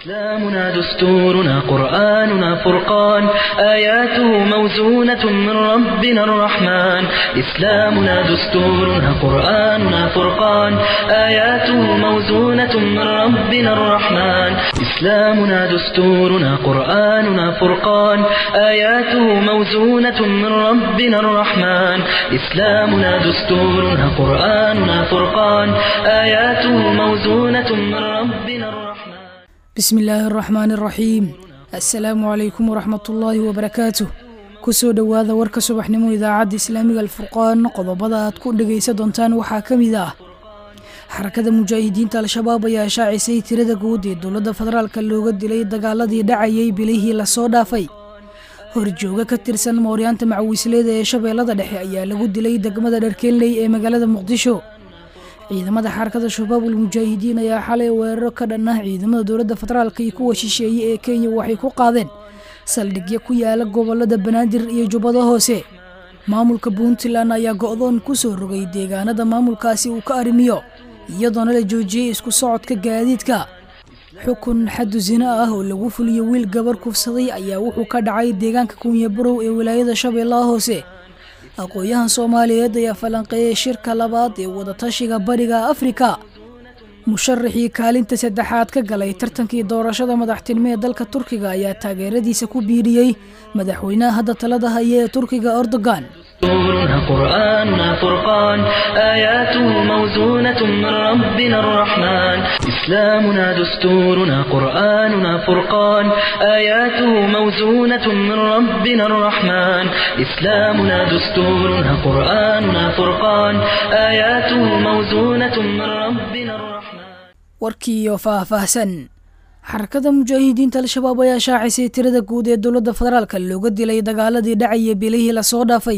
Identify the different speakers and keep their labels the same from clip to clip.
Speaker 1: إسلامنا دستورنا قرآننا فرقان آياته موزونة من ربنا الرحمن إسلامنا دستورنا قرآننا فرقان آياته موزونة من ربنا الرحمن إسلامنا دستورنا قرآننا فرقان آياته موزونة من ربنا الرحمن إسلامنا دستورنا قرآننا فرقان آياته موزونة من ربنا الرحمن
Speaker 2: bismi illaahi araxmaani araxiim assalaamu calaykum waraxmatullaahi wabarakaatuh kusoo dhowaada warka subaxnimo idaacadda islaamiga alfurqaan qodobada aad ku dhegaysa doontaan waxaa ka mid ah xarakada mujaahidiinta al-shabaab ayaa shaacisay tirada guud ee dowladda federaalka looga dilay dagaaladii dhacayay bilihii lasoo dhaafay horjooga ka tirsan mooryaanta macawiisleeda ee shabeellada dhexe ayaa lagu dilay degmada dharkeenley ee magaalada muqdisho ciidamada xarakada shabaabul mujaahidiin ayaa xalay weeraro ka dhan ah ciidamada dowladda federaalka iyo kuwa shisheeye ee kenya waxay ku qaadeen saldhigyo ku yaala gobolada banaadir iyo jubbada hoose maamulka puntland ayaa go'doon ku soo rogay deegaanada maamulkaasi uu ka arrimiyo iyadoona la joojiyey isku socodka gaadiidka xukun xadu sino ah oo lagu fuliyo wiil gabar kufsaday ayaa wuxuu ka dhacay deegaanka kunyabarow ee wilaayada shabeellaha hoose aqoon-yahan soomaaliyeed ayaa falanqeeyey shirka labaad ee wadatashiga bariga afrika musharaxii kaalinta saddexaad ka galay tartankii doorashada madaxtinimo ee dalka turkiga ayaa taageeradiisa ku biiriyey madaxweynaha hadda talada haya ee turkiga erdogan
Speaker 1: دستورنا قرآننا فرقان آياته موزونة من ربنا الرحمن إسلامنا دستورنا قرآننا فرقان آياته موزونة من ربنا الرحمن إسلامنا دستورنا قرآننا فرقان آياته موزونة من ربنا الرحمن
Speaker 2: warkiiyo faahfaahsan xarakada mujaahidiinta al-shabaab ayaa shaacisay tirada guud ee dowladda federaalka looga dilay dagaaladii dhacaya bilihii lasoo dhaafay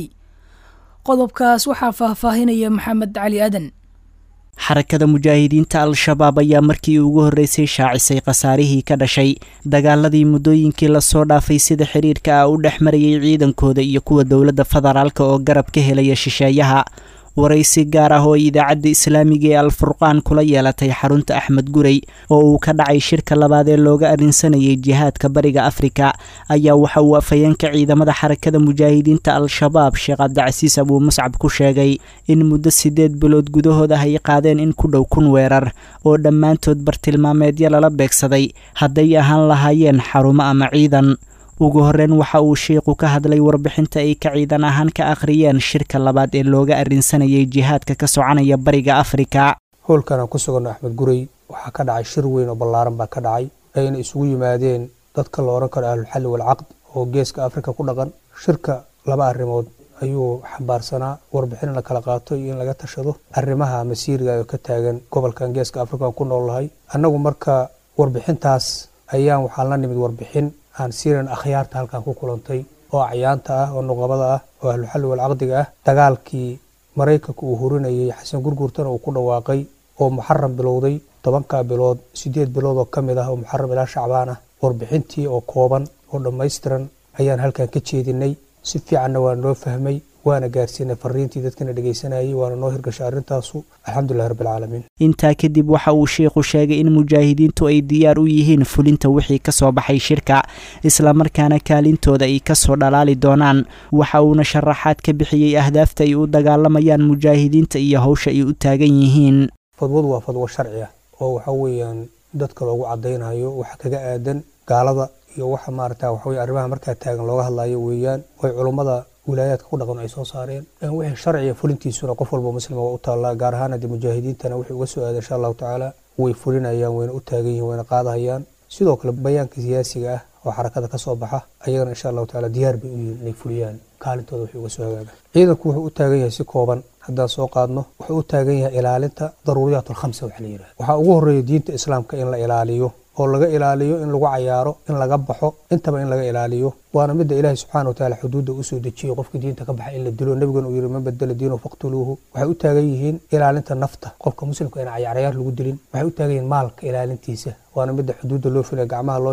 Speaker 2: qodobkaas waxaa faahfaahinaya maxamed cali aadan
Speaker 3: xarakada mujaahidiinta al-shabaab ayaa markii ugu horreysay shaacisay khasaarihii ka dhashay dagaaladii muddooyinkii lasoo dhaafay sida xiriirka ah u dhex marayay ciidankooda iyo kuwa dowladda federaalka oo garab ka helaya shisheeyaha waraysi gaar ah oo idaacadda islaamiga ee al-furqaan kula yeelatay xarunta axmed gurey oo uu ka dhacay shirka labaad ee looga arrinsanayay jihaadka bariga afrika ayaa waxa uu afhayeenka ciidamada xarakada mujaahidiinta al-shabaab sheekh cabdicasiis abuu muscab ku sheegay in muddo siddeed bilood gudahood ah ay qaadeen in ku dhow kun weerar oo dhammaantood bartilmaameedyo lala beegsaday hadday ahaan lahaayeen xarumo ama ciidan ugu horreyn waxa uu sheikhu ka hadlay warbixinta ay ka ciidan ahaan ka akhriyeen shirka labaad ee looga arrinsanayay jihaadka ka soconaya bariga afrika
Speaker 4: howlkanaan ku suganno axmed gurey waxaa ka dhacay shir weyn oo ballaaran baa ka dhacay ayna isugu yimaadeen dadka la odhan karo ahlulxalli walcaqd oo geeska afrika ku dhaqan shirka laba arrimood ayuu xambaarsanaa warbixin in la kala qaato iyo in laga tashado arrimaha masiiriga oo ka taagan gobolkan geeska afrika aan ku noolnahay annagu marka warbixintaas ayaan waxaan la nimid warbixin aan siiran akhyaarta halkan ku kulantay oo acyaanta ah oo nuqabada ah oo ahluxalli walcaqdiga ah dagaalkii maraykanka uu hurinayay xasan gurgurtana uu ku dhawaaqay oo muxaram bilowday tobankaa bilood siddeed bilood oo ka mid ah oo muxaram ilaa shacbaan ah warbixintii oo kooban oo dhammaystiran ayaan halkan ka jeedinay si fiicanna waa noo fahmay waana gaarsiinay fariintii dadkana dhegaysanayay waana noo hirgashay arrintaasu alxamdulilahi rabbilcaalamiin
Speaker 3: intaa kadib waxa uu sheikhu sheegay in mujaahidiintu ay diyaar u yihiin fulinta wixii ka soo baxay shirka islamarkaana kaalintooda ay kasoo dhalaali doonaan waxa uuna sharaxaad ka bixiyey ahdaafta ay u dagaalamayaan mujaahidiinta iyo howsha ay u taagan yihiin
Speaker 4: fadwadu waa fadwo sharci ah oo waxa weeyaan dadka loogu caddaynayo waxa kaga aadan gaalada iyo waxa maarata waxaweye arrimaha markaa taagan looga hadlayo weeyaan oy culummada wilaayaadka ku dhaqan ay soo saareen wixii sharciga fulintiisuna qof walba muslima waa u taallaa gaar ahaan haddii mujaahidiintana wixii uga soo aaday insha allahu tacaala way fulinayaan wayna u taagan yihin wayna qaadahayaan sidoo kale bayaanka siyaasiga ah oo xarakada ka soo baxa ayagana insha allahu tacaala diyaar bay u yihiin inay fuliyaan kaalintooda wixii uga soo hagaagaan ciidanku wuxuu u taagan yahay si kooban haddaan soo qaadno wuxuu u taagan yahay ilaalinta daruuriyaat alkhamsa waxa la yidhaha waxaa ugu horreeya diinta islaamka in la ilaaliyo oo laga ilaaliyo in lagu cayaaro in laga baxo intaba in laga ilaaliyo waana midda ilaahay subxana wa taala xuduudda usoo dejiyey qofka diinta ka baxa in la dilo nebigana uu yihi man badala diinahu faqtuluuhu waxay u taagan yihiin ilaalinta nafta qofka muslimka in cayarcayaar lagu dilin waxay u taagan yihiin maalka ilaalintiisa waana midda xuduudda loo filaya gacmaha loo jaro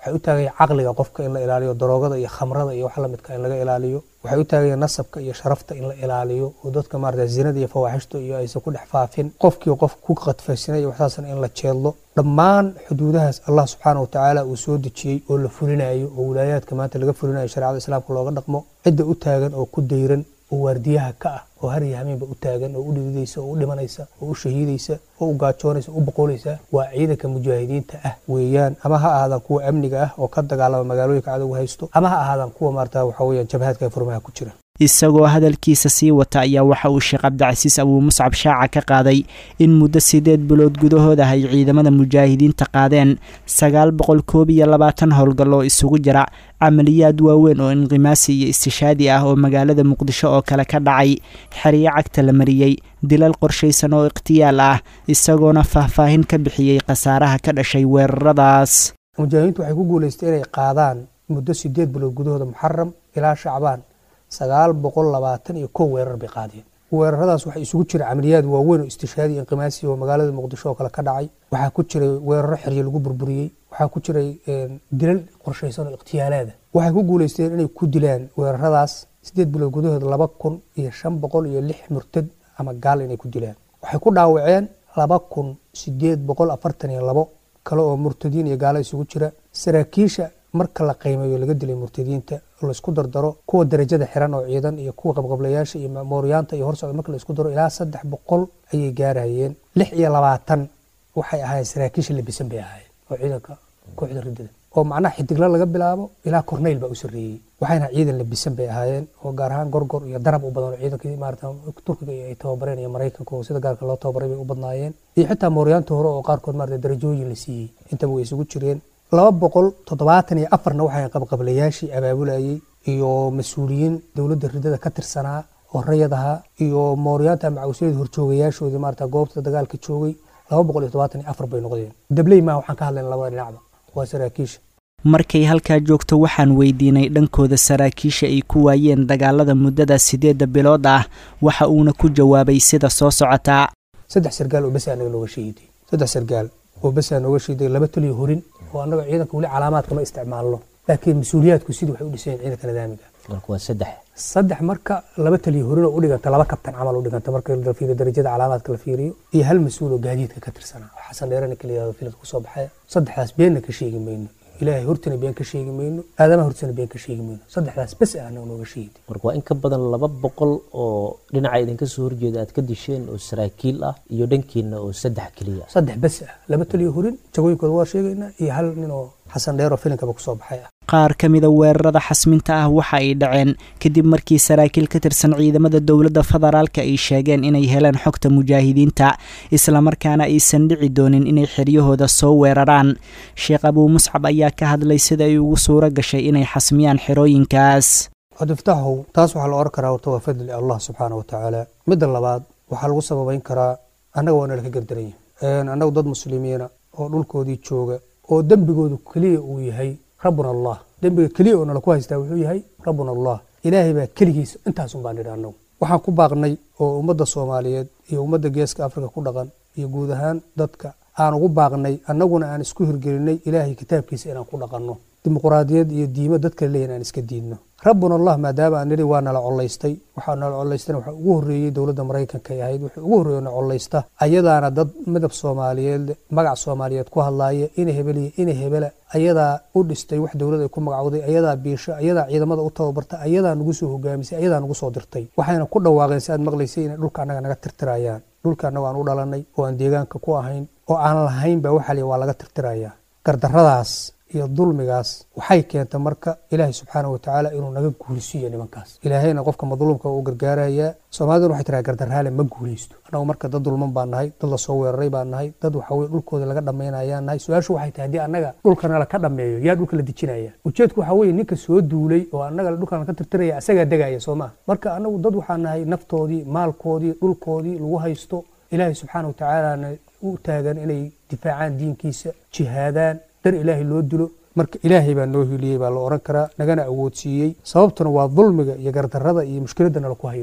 Speaker 4: waxay u taagayeen caqliga qofka in la ilaaliyo daroogada iyo khamrada iyo wax lamidka in laga ilaaliyo waxay u taagayeen nasabka iyo sharafta in la ilaaliyo oo dadka maarata zinada iyo fawaaxishta iyo aysan ku dhex faafin qofkii qof ku qadfaysanay iyo waxsaasna in la jeedlo dhammaan xuduudahaas allah subxaana wa tacaala uu soo dejiyey oo la fulinayo oo wilaayaadka maanta laga fulinayo shareecada islaamka looga dhaqmo cidda u taagan oo ku dayran oo waardiyaha ka ah oo har iyo hameenba u taagan oo u dhididaysa oo u dhimanaysa oo u shahiidaysa oo u gaajoonaysa oo u boqolaysa waa ciidanka mujaahidiinta ah weeyaan ama ha ahaadaan kuwa amniga ah oo ka dagaalama magaalooyinka cadowga haysto ama ha ahaadaan kuwa maarata waxa weeyaan jabhaadka furmaha ku jira
Speaker 3: isagoo hadalkiisa sii wata ayaa waxa uu sheekh cabdicasiis abuu muscab shaaca ka qaaday in muddo siddeed bilood gudahooda ay ciidamada mujaahidiinta qaadeen sagaal boqol koob iyo labaatan howlgal oo isugu jira camaliyaad waaweyn oo inqimaasi iyo istishaadi ah oo magaalada muqdisho oo kale ka dhacay xeryo cagta la mariyey dilal qorshaysan oo ikhtiyaal ah isagoona faahfaahin ka bixiyey khasaaraha ka dhashay weeraradaas
Speaker 4: mujaahidiintu waxay ku guulaystay inay qaadaan muddo siddeed bilood gudahooda muxaram ilaa shacbaan sagaal boqol labaatan iyo kow weerar bay qaadeen weeraradaas waxaa isugu jira camaliyaad waaweyn oo istishaadi inqimaasi oo magaalada muqdisho oo kale ka dhacay waxaa ku jiray weeraro xeryo lagu burburiyey waxaa ku jiray dilal qorshaysan oo ikhtiyaalaada waxay ku guulaysteen inay ku dilaan weeraradaas siddeed bilood gudahooda laba kun iyo shan boqol iyo lix murtad ama gaal inay ku dilaan waxay ku dhaawaceen laba kun sideed boqol afartan iyo labo kale oo murtadiin iyo gaalo isugu jira saraakiisha marka la qiimeeyo laga dilay murtadiinta laisku dardaro kuwa darajada xiran oo ciidan iyo kuwa qabqablayaasha iyo mooryaanta iyo horsocda marka laisku daro ilaa saddex boqol ayay gaarayeen lix iyo labaatan waxay ahaayeen saraakiisha labisan bay ahaayeen oo ciidanka kooxda riddada oo macnaha xidigla laga bilaabo ilaa korneyl baa u sarreeyey waxayna ciidan labisan bay ahaayeen oo gaar ahaan gorgor iyo darab u badan oo ciidankii maarata turkiga ay tababareen iyo maraykanka oo sida gaarka loo tababaray bay u badnaayeen iyo xitaa mooryaanta hore oo qaarkood maarata darajooyin la siiyey intaba way isugu jireen laba boqol toddobaatan iyo afarna waxay qabqablayaashii abaabulayey iyo mas-uuliyiin dowladda riddada ka tirsanaa oo rayad ahaa iyo mooryaanta macawsyada horjoogayaashoodii maarata goobta dagaalka joogay laba boqol iyo toddobaatan iyo afar bay noqdeen dabley maa waxaan ka hadlayna labada dhinacba waa saraakiisha
Speaker 3: markay halkaa joogto waxaan weydiinay dhankooda saraakiisha ay ku waayeen dagaalada muddada siddeedda bilood ah waxa uuna ku jawaabay sida soo socotaa
Speaker 4: saddex sargaal oo bes anaga nooga sheegiday saddex sargaal oo bes aa nooga sheegiday laba taliyo horin oo annaga ciidanka weli calaamaadka ma isticmaalno laakiin mas-uuliyaadku sidii waxay u dhiseen ciidanka nidaamiga
Speaker 5: marka waa saddex
Speaker 4: saddex marka laba taliyo horin oo u dhiganta laba kabtan camal u dhiganta marka la fiiriyo darajada calaamaadka la fiiriyo iyo hal mas-uul oo gaadiidka ka tirsanaa oo xasan dheerana kala yihahdo filadka kusoo baxaya saddexdaas beenna ka sheegi mayno ilaahay hortana been ka sheegi mayno aadamaha hortana been ka sheegi mayno saddexdaas bes ah anaga nooga sheegid
Speaker 5: marka waa in ka badan laba boqol oo dhinaca idinka soo horjeeda aad ka disheen oo saraakiil ah iyo dhankiina oo saddex keliya
Speaker 4: saddex bes ah laba taliyo horin jagooyinkooda waa sheegaynaa iyo hal nin oo xasan dheer oo filinkaba kusoo baxay ah
Speaker 3: qaar ka mida weerarada xasminta ah waxa ay dhaceen kadib markii saraakiil ka tirsan ciidamada dowladda federaalka ay sheegeen inay heleen xogta mujaahidiinta islamarkaana aysan dhici doonin inay xeryahooda soo weeraraan sheekh abuu muscab ayaa ka hadlay sida ay ugu suuro gashay inay xasmiyaan xerooyinkaas
Speaker 4: cabdifataaxow taas waxaa la oran karaa horta waa fadli allah subxaana wa tacaala midda labaad waxaa lagu sababayn karaa annaga waa nala ka gardaranya annagu dad muslimiina oo dhulkoodii jooga oo dembigoodu keliya uu yahay rabbuna allah dembiga keliya oo nala ku haystaa wuxuu yahay rabbuna allah ilaahay baa keligiisa intaasun baan nidhi annagu waxaan ku baaqnay oo ummadda soomaaliyeed iyo ummadda geeska afrika ku dhaqan iyo guud ahaan dadka aan ugu baaqnay annaguna aan isku hirgelinay ilaahay kitaabkiisa inaan ku dhaqanno dimuquraadiyad iyo diimo dadka leeyahin aan iska diidno rabbuna allah maadaama aan nidhi waa nala collaystay waxaa nala collaystana waxaa ugu horreeyey dowladda maraykanka ay ahayd wuxuu ugu horreeyo na collaysta ayadaana dad midab soomaaliyeed magac soomaaliyeed ku hadlaaya ina hebeliya ina hebela ayadaa u dhistay wax dowlad ay ku magacowday ayadaa biisho ayadaa ciidamada u tababarta ayadaa nagu soo hogaamisay ayadaa nagu soo dirtay waxayna ku dhawaaqeen si aad maqlaysay inay dhulka annaga naga tirtirayaan dhulka annaga aan u dhalanay oo aan deegaanka ku ahayn oo aan lahayn baa waxaa liya waa laga tirtirayaa gardarradaas iyo dulmigaas waxay keentay marka ilaahay subxaana wa tacaala inuu naga guulsiiyo nimankaas ilaahayna qofka madluumka u gargaarayaa soomaaliduna waxay tiraa gardarraale ma guulaysto annagu marka dad dulman baan nahay dad lasoo weeraray baan nahay dad waxaweye dhulkooda laga dhammaynayaan nahay su-aashu waxay tahay haddii annaga dhulkana laka dhammeeyo yaa dhulka la dejinaya ujeedku waxaa weeye ninka soo duulay oo annaga dhulkan ka tirtiraya asagaa degaya soo maha marka annagu dad waxaa nahay naftoodii maalkoodii dhulkoodii lagu haysto ilaahay subxaana wa tacaalana u taagan inay difaacaan diinkiisa jihaadaan dar ilaahay loo dilo marka ilaahay baa noo hiliyey baa la odhan karaa nagana awoodsiiyey sababtuna waa dulmiga iyo gardarrada iyo mushkiladda nala ku hayo weeyaan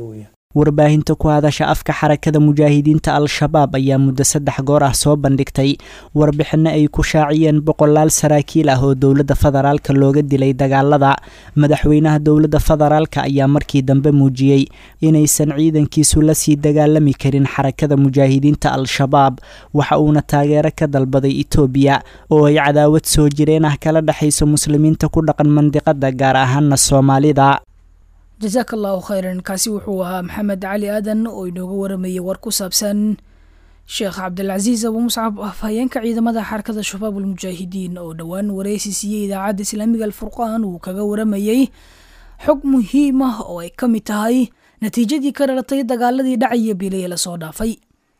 Speaker 3: warbaahinta ku hadasha afka xarakada mujaahidiinta al-shabaab ayaa muddo saddex goor ah soo bandhigtay warbixinno ay ku shaaciyeen boqolaal saraakiil ah oo dowladda federaalka looga dilay dagaalada madaxweynaha dowladda federaalka ayaa markii dambe muujiyey inaysan ciidankiisu la sii dagaalami karin xarakada mujaahidiinta al-shabaab waxa uuna taageero ka dalbaday itoobiya oo ay cadaawad soo jireen ah kala dhexayso muslimiinta ku dhaqan mandiqada gaar ahaana soomaalida
Speaker 2: jasaaka allahu khayran kaasi wuxuu ahaa maxamed cali aadan oo inooga waramayay war ku saabsan sheekh cabdilcasiis abu muscab afhayeenka ciidamada xarakada shabaab almujaahidiin oo dhowaan wareysi siiyey idaacadda islaamiga alfurqaan uu kaga waramayey xog muhiim ah oo ay ka mid tahay natiijadii ka dhalatay dagaaladii dhacaya bilay lasoo dhaafay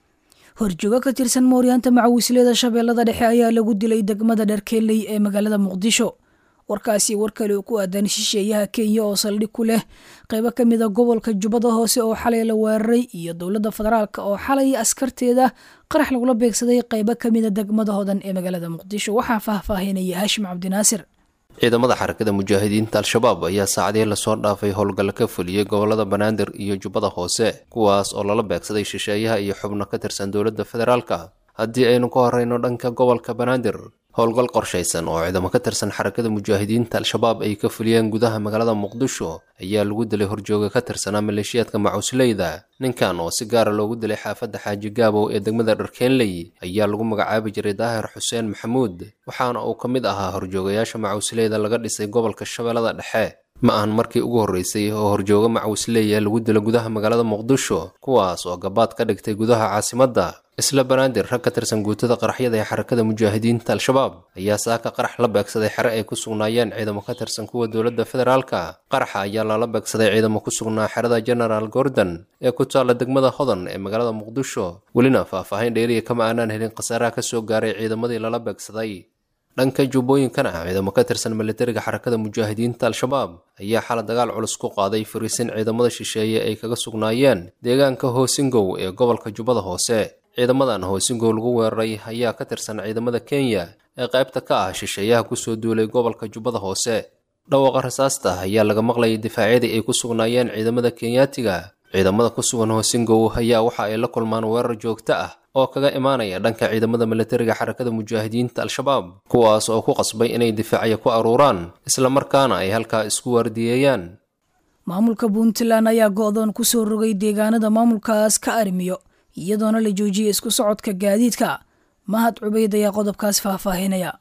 Speaker 2: horjoogo ka tirsan mooryaanta macawisleeda shabeellada dhexe ayaa lagu dilay degmada dharkeeley ee magaalada muqdisho warkaasi war kale oo ku aadan shisheeyaha kenya oo saldhig ku leh qeybo ka mid a gobolka jubbada hoose oo xalay la weeraray iyo dowladda federaalk oo xalay askarteeda qarax lagula beegsaday qeybo ka mid a degmada hodan ee magaalada muqdisho waxaa faahfaahinaya haashim cabdinaasir
Speaker 6: ciidamada xarakada mujaahidiinta al-shabaab ayaa saacadii lasoo dhaafay howlgalla ka fuliyey gobolada banaadir iyo jubbada hoose kuwaas oo lala beegsaday shisheeyaha iyo xubno ka tirsan dowladda federaalka haddii aynu ka horeyno dhanka gobolka banaadir howlgal qorshaysan oo ciidamo ka tirsan xarakada mujaahidiinta al-shabaab ay ka fuliyeen gudaha magaalada muqdisho ayaa lagu dilay horjooga ka tirsanaa maleeshiyaadka macusleyda ninkan oo si gaara loogu dilay xaafadda xaaji gaabow ee degmada dharkeenley ayaa lagu magacaabi jiray daahir xuseen maxamuud waxaana uu ka mid ahaa horjoogayaasha macusleyda laga dhisay gobolka shabeellada dhexe ma ahan markii ugu horreysay oo horjooga macuusleeya lagu dilo gudaha magaalada muqdisho kuwaas oo gabaad ka dhigtay gudaha caasimadda isla banaadir rag ka tirsan guutada qaraxyada ee xarakada mujaahidiinta al-shabaab ayaa saaka qarax la beegsaday xere ay ku sugnaayeen ciidamo ka tirsan kuwa dowladda federaalka qaraxa ayaa lala beegsaday ciidamo ku sugnaa xerada genaraal gordon ee ku taalla degmada hodan ee magaalada muqdisho welina faahfaahin dheeriya kama aanaan helin khasaaraha ka soo gaaray ciidamadii lala beegsaday dhanka jubbooyinkana ciidamo ka tirsan militariga xarakada mujaahidiinta al-shabaab ayaa xala dagaal culus ku qaaday fariisin ciidamada shisheeye ay kaga sugnaayeen deegaanka hoosingow ee gobolka jubbada hoose ciidamadan hoosingow lagu weeraray ayaa ka tirsan ciidamada kenya ee qaybta ka ah shisheeyaha kusoo duulay gobolka jubbada hoose dhawaaqa rasaasta ayaa laga maqlayay difaacyadii ay ku sugnaayeen ciidamada kenyaatiga ciidamada ku sugan hoosingow ayaa waxa ay la kulmaan weerar joogto ah oo kaga imaanaya dhanka ciidamada militariga xarakada mujaahidiinta al-shabaab kuwaas oo ku qasbay inay difaacya ku aruuraan islamarkaana ay halkaa isku waardiyeeyaan
Speaker 2: maamulka puntland ayaa go-doon kusoo rogay deegaanada maamulkaas ka armiyo iyadoona la joojiyay isku socodka gaadiidka mahad cubeyd ayaa qodobkaas faahfaahinaya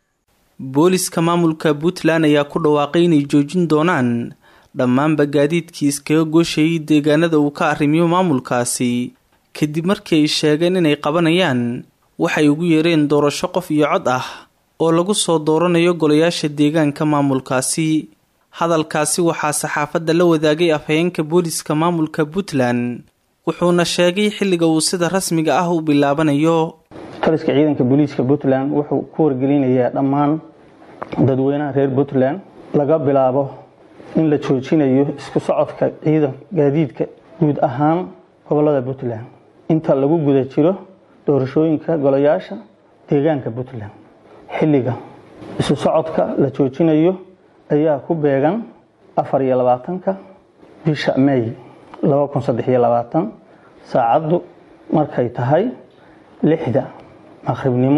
Speaker 7: booliska maamulka puntland ayaa ku dhawaaqay inay joojin doonaan dhammaanba gaadiidkii iskaga gooshayay deegaanada uu ka arrimiyo maamulkaasi kadib markii ay sheegeen inay qabanayaan waxay ugu yeereen doorasho qof iyo cod ah oo lagu soo dooranayo golayaasha deegaanka maamulkaasi hadalkaasi waxaa saxaafadda la wadaagay afhayeenka booliska maamulka puntland wuxuuna sheegay xilliga uu sida rasmiga ah u bilaabanayo
Speaker 8: taliska ciidanka booliiska puntland wuxuu ku wargelinayaa dhammaan dadweynaha reer puntland laga bilaabo in la joojinayo isku socodka ciidan gaadiidka guud ahaan gobolada puntland inta lagu guda jiro doorashooyinka golayaasha deegaanka puntland xilliga isu socodka la joojinayo ayaa ku beegan afar iyo labaatanka bisha may laba kun saddex iyo labaatan saacaddu markay tahay lixda maqribnimo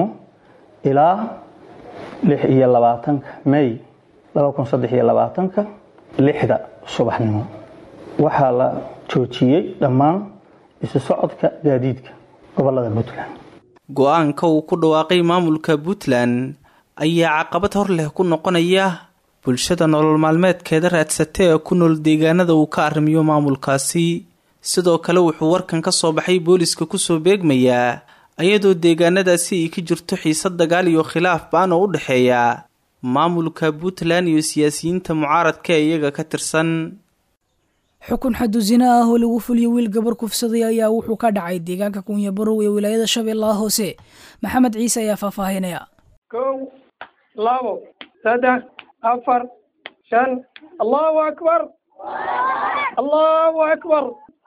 Speaker 8: ilaa lix iyo labaatanka may laba kun saddex iyo labaatanka lixda subaxnimo waxaa la joojiyey dhammaan isu socodka gaadiidka gobolada puntland
Speaker 7: go-aanka uu ku dhawaaqay maamulka puntland ayaa caqabad hor leh ku noqonaya bulshada nolol maalmeedkeeda raadsata ee ku nool deegaanada uu ka arrimiyo maamulkaasi sidoo kale wuxuu warkan ka soo baxay booliska kusoo beegmayaa ayadoo deegaanadaasi ay ka jirto xiisad dagaal iyo khilaaf baan oo u dhexeeya maamulka puntland iyo siyaasiyiinta mucaaradka ee iyaga ka tirsan
Speaker 2: xukun xadu zina ah oo lagu fuliyo wiil gabar kufsaday ayaa wuxuu ka dhacay deegaanka kunyabarow ee wilaayada shabeellaha hoose maxamed ciise ayaa faahfaahinaya
Speaker 9: kow labo saddex afar shan allahu akbar allahu akbar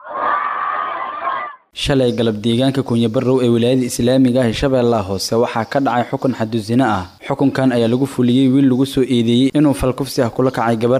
Speaker 10: shalay galab deegaanka kunyabarow ee wilaayada islaamiga ah ee shabeellaha hoose waxaa ka dhacay xukun xadusino ah xukunkan ayaa lagu fuliyey wiil lagu soo eedeeyey inuu falkufsi ah kula kacay gabar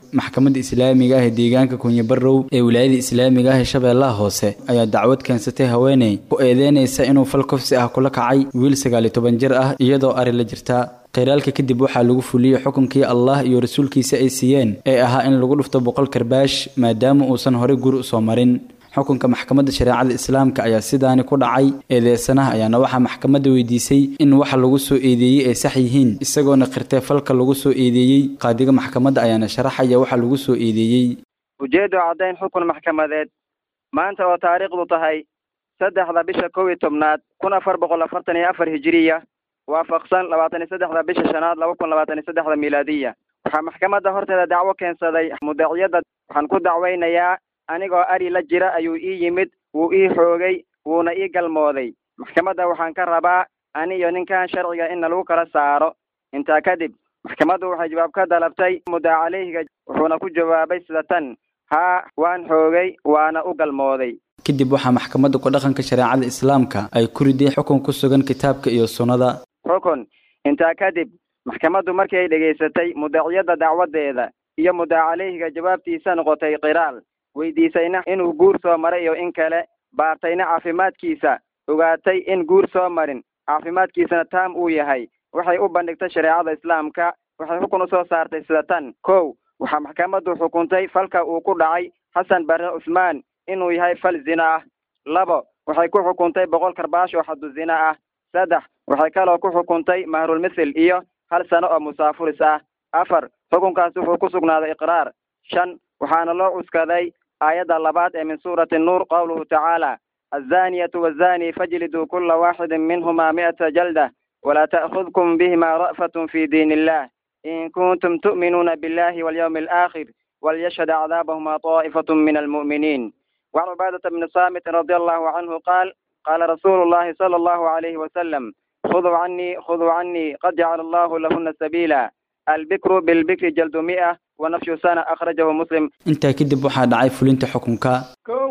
Speaker 10: maxkamadda islaamiga ah ee deegaanka kunyabarow ee wilaayada islaamiga ah ee shabeellaha hoose ayaa dacwad keensatay haweeney ku eedeynaysa inuu fal kofsi ah kula kacay wiil sagaaliyo toban jir ah iyadoo ari la jirta khiraalka kadib waxaa lagu fuliyey xukunkii allah iyo rasuulkiisa ay siiyeen ee ahaa in lagu dhufto boqol karbaash maadaama uusan horey guri usoo marin xukunka maxkamadda shareecada islaamka ayaa sidaani ku dhacay eedeysanaha ayaana waxaa maxkamadda weydiisay in waxa lagu soo eedeeyey ay sax yihiin isagoona khirtay falka lagu soo eedeeyey qaadiga maxkamadda ayaana sharaxaya waxa lagu soo eedeeyey
Speaker 11: ujeeddo caddayn xukun maxkamadeed maanta oo taariikhdu tahay saddexda bisha kow iyo tobnaad kun afar boqol afartan iyo afar hijiriya waafaqsan labaatan iyo saddexda bisha shanaad laba kun labaatan iyo saddexda milaadiya waxaa maxkamadda horteeda dacwo keensaday mudaciyadda waxaan ku dacweynayaa anigoo ari la jira ayuu ii yimid wuu ii xoogay wuuna ii galmooday maxkamadda waxaan ka rabaa ani iyo ninkan sharciga in lagu kala saaro intaa kadib maxkamaddu waxay jawaab ka dalabtay muddaa caleyhiga wuxuuna ku jawaabay sida tan haa waan xoogay waana u galmooday
Speaker 10: kadib waxaa maxkamadda ku dhaqanka shareecada islaamka ay ku riday xukun ku sugan kitaabka iyo sunnada
Speaker 11: xukun intaa kadib maxkamaddu markii ay dhegaysatay mudaciyadda dacwadeeda iyo muddaa caleyhiga jawaabtiisa noqotay qiraal weydiisayna inuu guur soo maray iyo in kale baartayna caafimaadkiisa ogaatay in guur soo marin caafimaadkiisana taam uu yahay waxay u bandhigtay shareecada islaamka waxay xukun usoo saartay sida tan kow waxaa maxkamaddu xukuntay falka uu ku dhacay xasan barre cusmaan inuu yahay fal zina ah labo waxay ku xukuntay boqol karbaash oo xadu zina ah saddex waxay kaloo ku xukuntay mahrulmithil iyo hal sano oo musaafuris ah afar xukunkaas wuxuu ku sugnaaday iqraar shan waxaana loo cuskaday aayadda labaad ee min suurati nuur qowluhu tacaala azaniyatu wazani fajliduu kula waaxidin minhuma mi'ata jalda walaa ta'khudkum bihima ra'fatun fi diin illah in kuntum tu'minuuna billahi walyawmi alaakhir walyashhad acdaabahuma طaa'ifatun min almu'miniin وعن عبادة بن صامت رضي الله عنه قال قال رسول الله صلى الله عليه وسلم خذوا عني خذوا عني قد جعل الله لهن سبيلا البكر بالبكر جلد مئة ونفش سنة أخرجه مسلم
Speaker 10: intaa kadib waxaa dhacay fulinta xukunka
Speaker 9: kow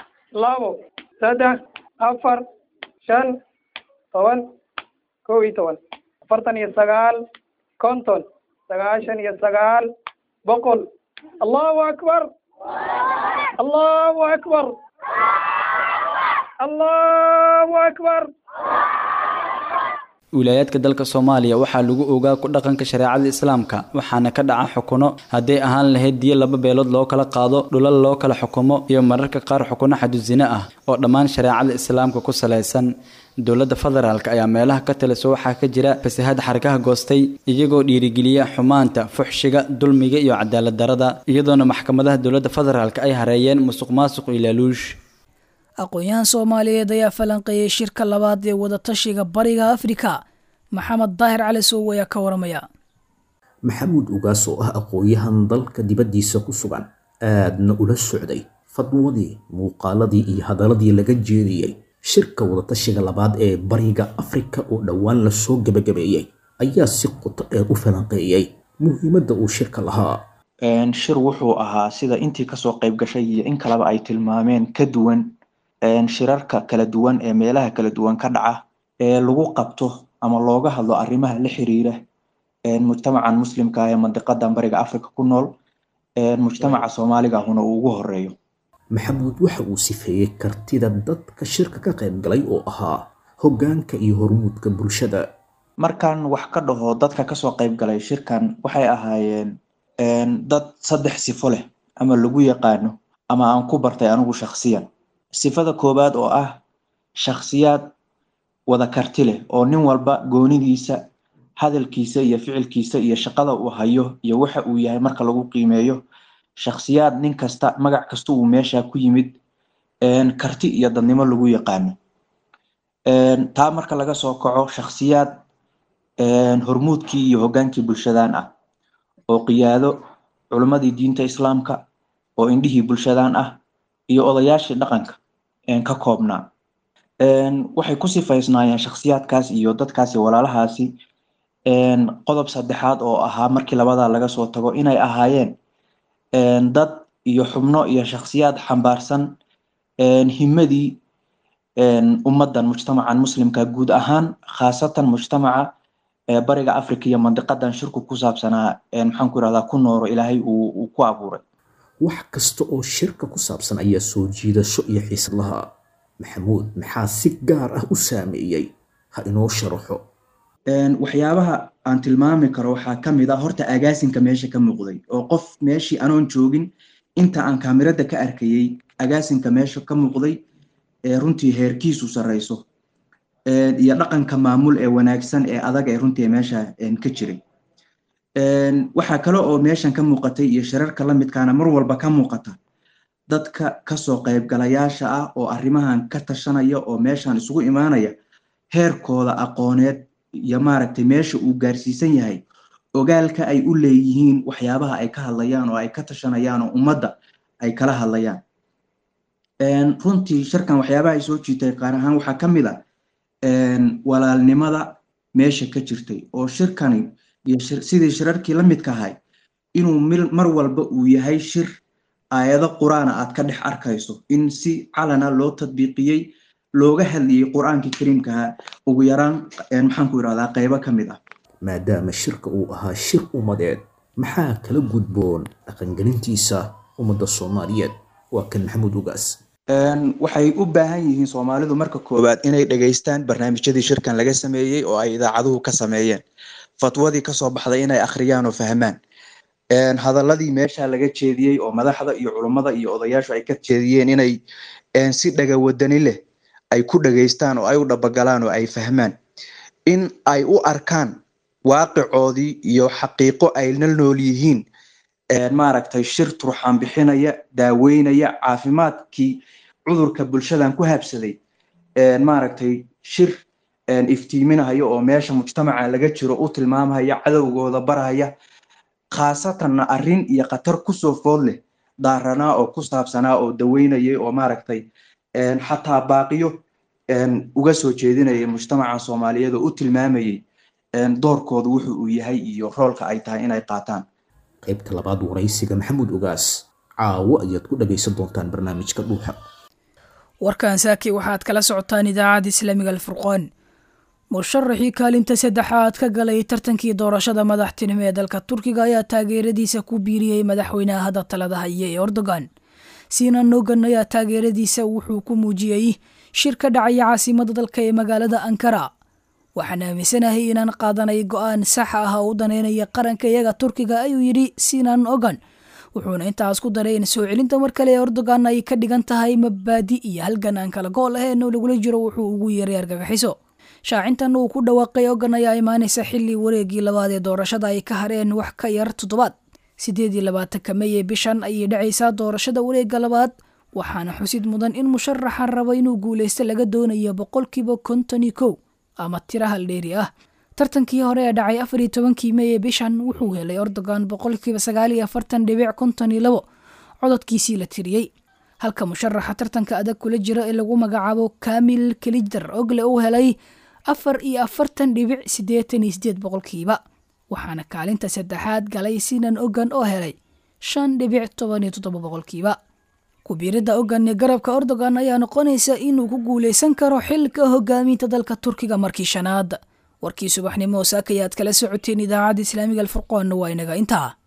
Speaker 9: labo saddex afar shan toban kow iyo toban afartan iyo sagaal konton sagaashan iyo sagaal boqol allahu akbar allahu akbar allahu akbar
Speaker 10: wilaayaadka dalka soomaaliya waxaa lagu ogaa ku dhaqanka shareecada islaamka waxaana ka dhaca xukuno hadday ahaan lahayd diyo laba beelood loo kala qaado dhulal loo kala xukumo iyo mararka qaar xukuno xadusine ah oo dhammaan shareecada islaamka ku salaysan dowladda federaalk ayaa meelaha ka taliso waxaa ka jira fasahad xarkaha goostay iyagoo dhiirigeliya xumaanta fuxshiga dulmiga iyo cadaalad darada iyadoona maxkamadaha dowladda federaalk ay hareeyeen musuq maasuq iyo laaluush
Speaker 2: aqoon-yahan soomaaliyeed ayaa falanqeeyey shirka labaad ee wadatashiga bariga afrika maxamed daahir cali sow ayaa ka waramaya
Speaker 12: maxamuud ugaas oo ah aqoon-yahan dalka dibaddiisa ku sugan aadna ula socday fadwadii muuqaaladii iyo hadaladii laga jeediyey shirka wadatashiga labaad ee bariga afrika oo dhowaan lasoo gebagabeeyey ayaa si qoto dheer u falanqeeyey muhiimadda uu shirka lahaa
Speaker 13: shir wuxuu ahaa sida intii kasoo qayb gashay iyo in kaleba ay tilmaameen ka duwan shirarka kala duwan ee meelaha kala duwan ka dhaca ee lagu qabto ama looga hadlo arrimaha la xiriira mujtamacan muslimka ee mandiqadan bariga africa ku nool mujtamaca soomaaliga ahuna uu ugu horeeyo
Speaker 12: maxamuud waxa uu sifeeyey kartida dadka shirka ka qayb galay oo ahaa hoggaanka iyo hormuudka bulshada
Speaker 13: markaan wax ka dhaho dadka kasoo qayb galay shirkan waxay ahaayeen dad saddex sifo leh ama lagu yaqaano ama aan ku bartay anigu shakhsiyan sifada koowaad oo ah shakhsiyaad wada karti leh oo nin walba goonidiisa hadalkiisa iyo ficilkiisa iyo shaqada uu hayo iyo waxa uu yahay marka lagu qiimeeyo shakhsiyaad nin kasta magac kasta uu meesha ku yimid karti iyo dadnimo lagu yaqaano taa marka laga soo kaco shakhsiyaad hormuudkii iyo hoggaankii bulshadan ah oo qiyaado culimmadii diinta islaamka oo indhihii bulshadan ah iyo odayaashii dhaqanka ka koobnaa waxay ku sifaysnaayeen shakhsiyaadkaas iyo dadkaasi walaalahaasi qodob saddexaad oo ahaa markii labadaa laga soo tago inay ahaayeen dad iyo xubno iyo shakhsiyaad xambaarsan himadii ummaddan mujtamacan muslimka guud ahaan khaasatan mujtamaca bariga africa iyo mandiqadan shirku ku saabsanaa maxaan ku irahdaa ku nooro ilaahay uu ku abuuray
Speaker 12: wax kasta oo shirka ku saabsan ayaa soo jiidasho iyo xiisad lahaa maxamuud maxaa si gaar ah u saameeyey ha inoo sharaxo
Speaker 13: waxyaabaha aan tilmaami karo waxaa ka mid ah horta agaasinka meesha ka muuqday oo qof meeshii anoon joogin inta aan kaamirada ka arkayey agaasinka meesha ka muuqday ee runtii heerkiisu sarreyso iyo dhaqanka maamul ee wanaagsan ee adag ee runtii meesha ka jiray waxaa kale oo meeshan ka muuqatay iyo shirarka la midkaana mar walba ka muuqata dadka kasoo qaybgalayaasha ah oo arrimahan ka tashanaya oo meeshan isugu imaanaya heerkooda aqooneed iyo maaragtay meesha uu gaarsiisan yahay ogaalka ay u leeyihiin waxyaabaha ay ka hadlayaan oo ay ka tashanayaan oo ummadda ay kala hadlayaan runtii shirkan waxyaabaha ay soo jiitay qaar ahaan waxaa ka mid a walaalnimada meesha ka jirtay oo shirkani iyo sidii shirarkii la midka ahay inuu mar walba uu yahay shir aayado qur-aana aad ka dhex arkayso in si calana loo tadbiiqiyey looga hadlayay qur-aankii kariimkaha ugu yaraan maxaan ku irahdaa qaybo ka mid ah
Speaker 12: maadaama shirka uu ahaa shir ummadeed maxaa kala gudboon dhaqangelintiisa ummadda soomaaliyeed waa kan maxamuud ugaas
Speaker 13: waxay u baahan yihiin soomaalidu marka koowaad inay dhegaystaan barnaamijyadii shirkan laga sameeyey oo ay idaacaduhu ka sameeyeen fatwadii kasoo baxday inay akhriyaan oo fahmaan hadaladii meesha laga jeediyey oo madaxda iyo culummada iyo odayaashu ay ka jeediyeen inay si dhagawadani leh ay ku dhegaystaan oo ay u dhabagalaan oo ay fahmaan in ay u arkaan waaqicoodii iyo xaqiiqo ay la nool yihiin maaragtay shir turxaan bixinaya daaweynaya caafimaadkii cudurka bulshadan ku habsaday maaragtay shir iftiiminahaya oo meesha mujtamaca laga jiro u tilmaamhaya cadowgooda barhaya khaasatanna arrin iyo khatar kusoo food leh daaranaa oo ku saabsanaa oo daweynayay oo maaragtay xataa baaqiyo uga soo jeedinayay mujtamaca soomaaliyeed oo u tilmaamayay doorkooda wuxu uu yahay iyo roolka ay tahay inay qaataan
Speaker 12: qaybta labaad waraysiga maxamuud ogaas caawo ayaad ku dhagaysan doontaan barnaamijka dhuuxa
Speaker 2: warkan saaki waxaad kala socotaan idaacadda islaamiga alfurqaan musharaxii kaalinta saddexaad ka galay tartankii doorashada madaxtinimo ee dalka turkiga ayaa taageeradiisa ku biiriyey madaxweynaha hadda talada haya ee erdogan sinan nogan ayaa taageeradiisa wuxuu ku muujiyey shir ka dhacaya caasimada dalka ee magaalada ankara waxaan aaminsanahay inaan qaadanay go-aan sax ah oo u daneynaya qaranka iyaga turkiga ayuu yidhi sinan ogan wuxuuna intaas ku daray in soo celinta mar kale ee erdogan ay ka dhigan tahay mabaadi iyo halgan aan kala gool ahayn oo lagula jiro wuxuu ugu yeeray argagaxiso shaacintan uu ku dhawaaqay ogan ayaa imaanaysa xilli wareegii labaad ee doorashada ay ka hareen wax ka yar toddobaad sideed iyo labaatanka mey ee bishan ayay dhacaysaa doorashada wareega labaad waxaana xusid mudan in musharaxa raba inuu guuleysto laga doonayo boqolkiiba konton iyo kow ama tira haldheeri ah tartankii hore ee dhacay afar iyo tobankii mey ee bishan wuxuu helay erdogan boqolkiiba sagaal iyo afartan dhibic konton iyo labo cododkiisii la tiriyey halka musharaxa tartanka adag kula jira ee lagu magacaabo kamil kelijdar ogle uu helay afar iyo afartan dhibic siddeetan iyo sideed boqolkiiba waxaana kaalinta saddexaad galay sinan ogan oo helay shan dhibic toban iyo toddoba boqolkiiba kubiiridda ogan ee garabka erdogan ayaa noqonaysa inuu ku guuleysan karo xilka hogaaminta dalka turkiga markii shanaad warkii subaxnimo saakayaad kala socoteen idaacadda islaamiga alfurqoonna waa inaga intaa